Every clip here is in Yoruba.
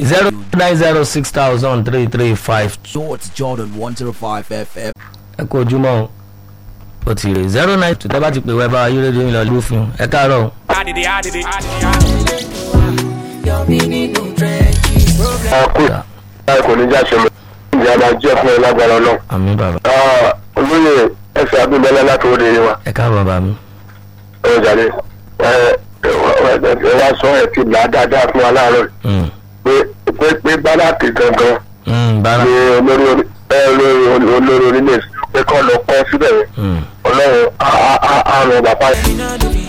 zero nine zero six thousand three three five Shorts Jordan 105 FM. ẹ kú ojúmọ́ o ó ti rè zero nine two tẹ́ bá ti pè wẹ́ bá ayé rédíò yín lọ lù fún un ẹ káàárọ̀ o. àkó ẹ kò ní já ṣe mọ ìjà máa jẹ fún ẹ lágbára náà. àmì bàbá olóyè ẹsẹ abúlé láti òde yìí wa ẹ káàbọ̀ bàbá mi. ẹ jàre ẹ ẹ wá sọ ẹ ti là á dáadáa fún wa láàárọ̀ Mm, pé pé pé báláàkì gangan mm, bára ni olórí orí ẹ olórí olórí orílẹ̀ pé kọ́ lọ kọ́ síbẹ̀ yẹn Mm, ọlọ́run á á á ràn bàbá yẹn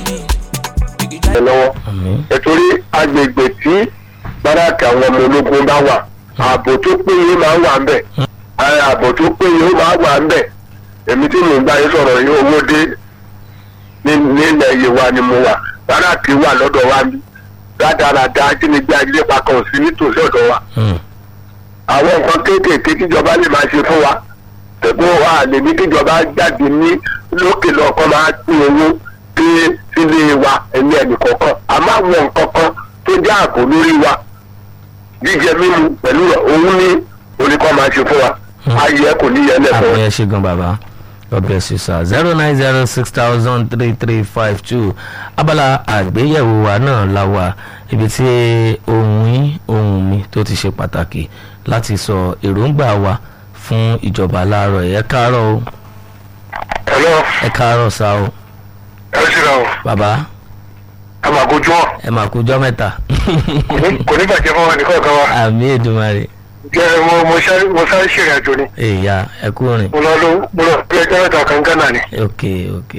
lọ́wọ́ àmì nítorí agbègbè tí báràkì àwọn ọmọ ológun bá wà ààbò tó péye máa ń wà ń bẹ̀ Ara ààbò tó péye ó máa wà ń bẹ̀ èmi tí mò ń bá yín sọ̀rọ̀ yìí owó dé ní- nílẹ̀ yìí wa ni mo wà báràkì wà lọ́dọ̀ wa ní rádaràda ajínigbé ajínigbé kan ò sí nítòsí ọ̀dọ̀ wa Mm, àwọn nǹkan kéékèèké tíjọba lè máa ṣe fún wa tẹ̀gbọ́n wa lè ní kíjọba jáde ní lókè lọ́kọ́ máa pín owó dé sílé wa ẹ̀mí ẹnì kọ̀ọ̀kan àmọ́ àwọn nǹkan kan tó jẹ́ ààbò lórí wa jíjẹ mímu pẹ̀lú rẹ̀ òun ní oníkọ́ máa ṣe fún wa ayé kò ní yẹn lẹ́fọ̀ọ́. àmì ẹ ṣe gan bàbá God bless you sir zero nine zero six thousand three three five two abala àgbéyẹ̀wò wa náà la wà ibi tí ohun yín ohun mi tó ti ṣe pàtàkì láti sọ èròǹgbà wa fún ìjọba láàárọ̀ ẹ̀ káàárọ̀ o ẹ̀lọ́ ẹ káàárọ̀ sá o ẹ ṣíra o bàbá àmàgójú ọ̀ ẹ mà kújọ́ mẹ́ta kò ní bàjẹ́ fún wa nìkan kan wa àmì Èdùmàrè jẹ́ mo mo sáré mo sáré ṣèrìn àjò ni èèyà ẹ kú rìn mo lọ ló mo lọ bí ẹjọ́ mẹ́ta kan gánà ni ok ok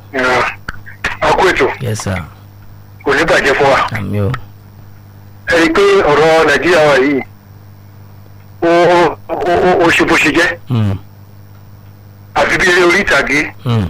àkó ètò yes sir kò ní bàjẹ́ fún wa. àmì o ẹni pé ọ̀rọ̀ nàìjíríà wa yìí ó ó- ó ó ṣe bó ṣe jẹ́ Mm, àfi bí eré orí ìtàgé mm,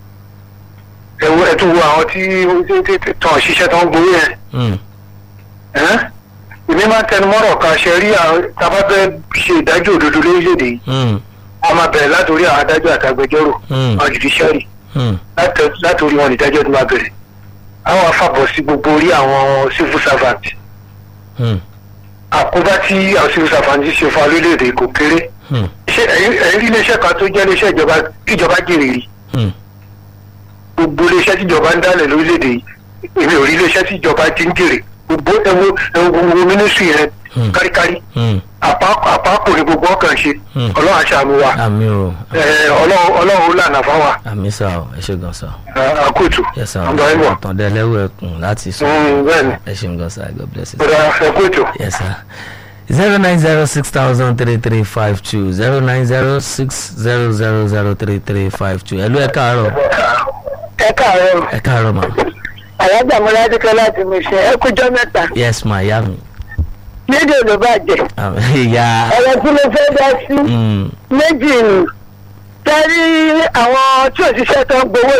ẹ̀wọ́ ẹ̀ tó wo àwọn tí tí- tí- tí- tàn ṣiṣẹ́ tó ń gbowó yẹn mm, ẹ́n? èmi máa ń tẹnu mọ́rọ̀ kan ṣe rí àwọn tábà fẹ́ ṣe ìdájọ́ òdodo lórílẹ̀‐èdè yìí mm, wọ́n máa bẹ̀rẹ̀ látòrí àwọn adájọ́ àtàgbẹjọ́rò Mm. àwọn judiciary mm, látẹ- látòrí wọn ìdájọ́ tó máa bẹ̀rẹ̀ àwọn afábọ̀ sí gbogbo orí àwọn civil servant mm, àkóbá tí àwọn civil servant ṣe fún wa lórílẹ̀‐èdè kò kéré mm, ṣé ẹ̀yin ẹ̀yin rí iléeṣẹ́ kan tó jẹ́ iléeṣẹ́ ìjọba kíjọba jèrè rí mm. gbogbo iléeṣẹ́ tíjọba ń dálẹ̀ lórílẹ̀‐èdè yìí èmi ò rí iléeṣẹ́ tíjọba ti ń jèrè gbogbo ẹwo ẹwo gbogbo mínísírì yẹn Hmm. káríkárí Mm. àpapọ̀ ní gbogbo ọkàn ṣe Hmm. ọlọ́run àṣàmì wa àmì o ẹ, ọlọ́run ọlọ́run ó lànà fáwa àmì sá o ẹ ṣe gan sá àkóòtù yes sir ọ̀dọ̀ ẹ̀ bọ̀ ọ̀tàn dẹ́lẹ́wọ̀ ẹkùn láti sọ bẹ́ẹ̀ ni ẹ ṣeun gan sá God bless you ọ̀dọ̀ àkóòtù. yes sir zero nine zero six thousand three three five two zero nine zero six zero zero zero three three five two ẹ̀lú ẹ̀ káàárọ̀ ẹ káàárọ̀ ẹ̀ káàárọ̀ ma àyájà mọ́ládékẹ́ láti mi ṣe ẹ kújọ́ mẹ́ta yes ma ìyá mi lédè ló bàjẹ́ Ah, ìyá ọ̀rọ̀ tí mo fẹ́ dá sí mm, méjì ni tẹ́rí àwọn tí òṣìṣẹ́ tó ń gbowó